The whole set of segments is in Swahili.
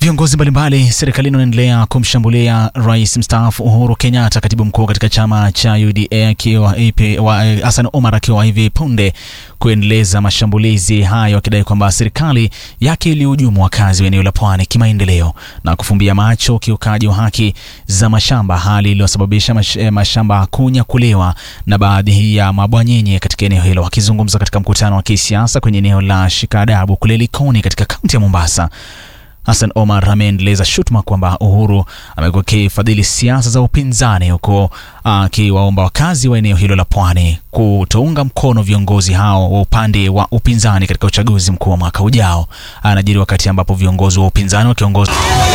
Viongozi mbalimbali serikalini wanaendelea kumshambulia rais mstaafu Uhuru Kenyatta, katibu mkuu katika chama cha UDA akiwa Hassan Omar akiwa hivi punde kuendeleza mashambulizi hayo, akidai kwamba serikali yake ilihujumu wakazi wa eneo la pwani kimaendeleo na kufumbia macho ukiukaji wa haki za mashamba, hali iliyosababisha mash, mashamba kunyakuliwa na baadhi ya mabwanyenye katika eneo hilo. Akizungumza katika mkutano wa kisiasa kwenye eneo la Shikadabu kule Likoni katika kaunti ya Mombasa, Hassan Omar ameendeleza shutuma kwamba Uhuru amekuwa akifadhili siasa za upinzani huko akiwaomba wakazi wa eneo hilo la pwani kutounga mkono viongozi hao wa upande wa upinzani katika uchaguzi mkuu wa mwaka ujao. Anajiri wakati ambapo viongozi wa upinzani wakiongozwa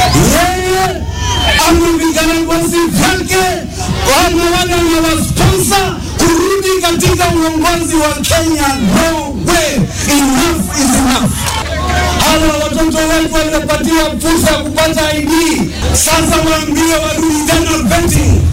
kurudi katika uongozi wa Kenya. No way. Enough is enough. Hawa watoto wetu waliopatiwa fursa ya kupata ID sasa waambie warudi tena vetting.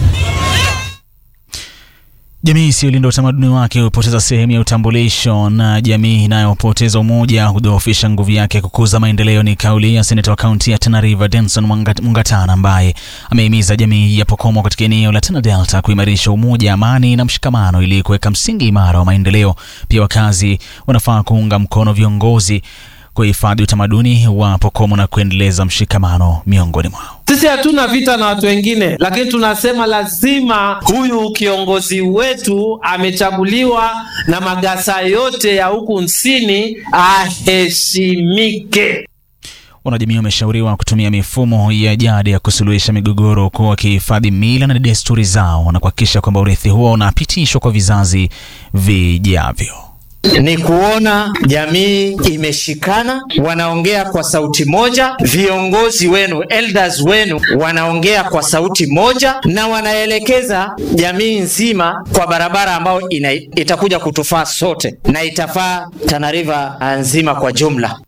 Jamii isiyolinda utamaduni wake hupoteza sehemu ya utambulisho, na jamii inayopoteza umoja hudhoofisha nguvu yake kukuza maendeleo. Ni kauli ya seneta wa kaunti ya Tana River Denson Mungatana, ambaye amehimiza jamii ya Pokomo katika eneo la Tana Delta kuimarisha umoja, amani na mshikamano ili kuweka msingi imara wa maendeleo. Pia wakazi wanafaa kuunga mkono viongozi kuhifadhi utamaduni wa Pokomo na kuendeleza mshikamano miongoni mwao. Sisi hatuna vita na watu wengine, lakini tunasema lazima huyu kiongozi wetu amechaguliwa na magasa yote ya huku nsini aheshimike. Wanajamii wameshauriwa kutumia mifumo ya jadi ya kusuluhisha migogoro, huku wakihifadhi mila na desturi zao na kuhakikisha kwamba urithi huo unapitishwa kwa vizazi vijavyo ni kuona jamii imeshikana, wanaongea kwa sauti moja, viongozi wenu elders wenu wanaongea kwa sauti moja, na wanaelekeza jamii nzima kwa barabara ambayo ina, itakuja kutufaa sote na itafaa Tana River nzima kwa jumla.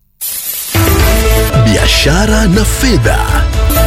Biashara na fedha.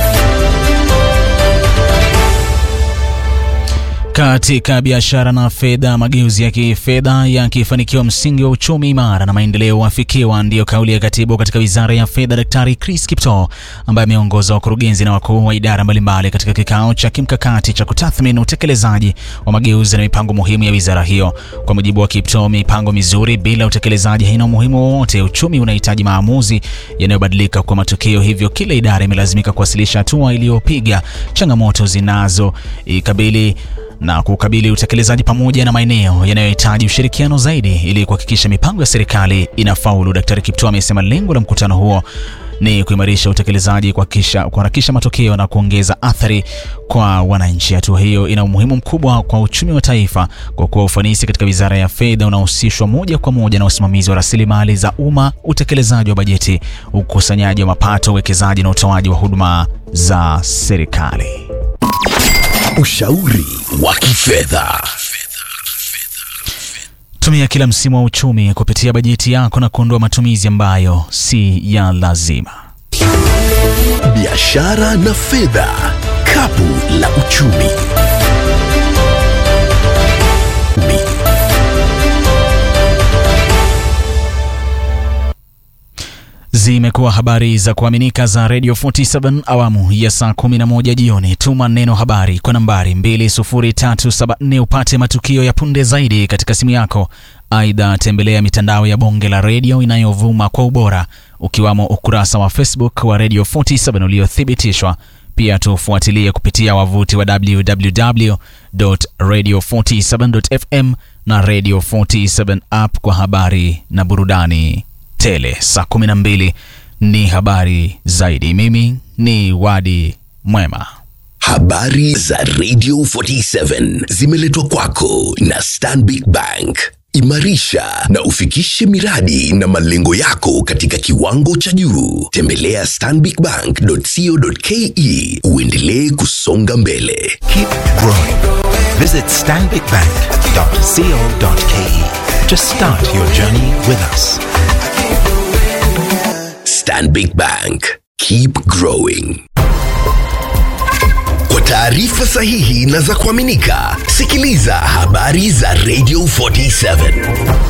Katika biashara na fedha, mageuzi ya kifedha yakifanikiwa, msingi wa uchumi imara na maendeleo wafikiwa, ndiyo kauli ya katibu katika wizara ya fedha, Daktari Chris Kiptoo, ambaye ameongoza wakurugenzi na wakuu wa idara mbalimbali katika kikao cha kimkakati cha kutathmini utekelezaji wa mageuzi na mipango muhimu ya wizara hiyo. Kwa mujibu wa Kiptoo, mipango mizuri bila utekelezaji haina umuhimu wowote. Uchumi unahitaji maamuzi yanayobadilika kwa matukio, hivyo kila idara imelazimika kuwasilisha hatua iliyopiga, changamoto zinazoikabili na kukabili utekelezaji pamoja na maeneo yanayohitaji ushirikiano zaidi ili kuhakikisha mipango ya serikali inafaulu. Daktari Kiptoo amesema lengo la mkutano huo ni kuimarisha utekelezaji, kuharakisha matokeo na kuongeza athari kwa wananchi. Hatua hiyo ina umuhimu mkubwa kwa uchumi wa taifa kwa kuwa ufanisi katika wizara ya fedha unahusishwa moja kwa moja na usimamizi wa rasilimali za umma, utekelezaji wa bajeti, ukusanyaji wa mapato, uwekezaji na utoaji wa huduma za serikali. Ushauri wa kifedha. Tumia kila msimu wa uchumi kupitia bajeti yako na kuondoa matumizi ambayo si ya lazima. Biashara na fedha, kapu la uchumi. Zimekuwa habari za kuaminika za Radio 47 awamu ya saa 11 jioni. Tuma neno habari kwa nambari 20374 upate matukio ya punde zaidi katika simu yako. Aidha, tembelea mitandao ya bonge la redio inayovuma kwa ubora ukiwamo ukurasa wa Facebook wa Radio 47 uliothibitishwa. Pia tufuatilie kupitia wavuti wa www.radio47.fm na Radio 47 app kwa habari na burudani tele. Saa 12 ni habari zaidi. Mimi ni Wadi Mwema. Habari za Radio 47 zimeletwa kwako na Stanbic Bank. Imarisha na ufikishe miradi na malengo yako katika kiwango cha juu. Tembelea stanbicbank.co.ke uendelee kusonga mbele. Keep growing. Visit stanbicbank.co.ke to start your journey with us. Stanbic Bank. Keep growing. Kwa taarifa sahihi na za kuaminika, sikiliza habari za Radio 47.